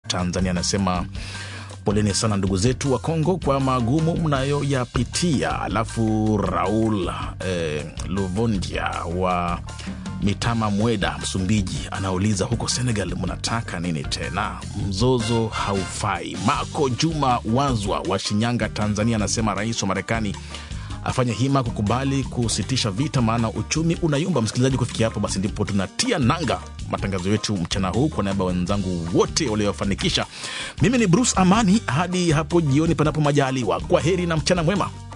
Tanzania anasema poleni sana ndugu zetu wa Kongo kwa magumu mnayoyapitia. Alafu Raul eh, Luvondia wa Mitama Mweda, Msumbiji, anauliza huko Senegal mnataka nini tena? Mzozo haufai. Mako Juma Wazwa wa Shinyanga, Tanzania, anasema rais wa Marekani afanye hima kukubali kusitisha vita, maana uchumi unayumba. Msikilizaji, kufikia hapo basi ndipo tunatia nanga matangazo yetu mchana huu. Kwa niaba ya wenzangu wote waliofanikisha, mimi ni Bruce Amani. Hadi hapo jioni, panapo majaliwa, kwa heri na mchana mwema.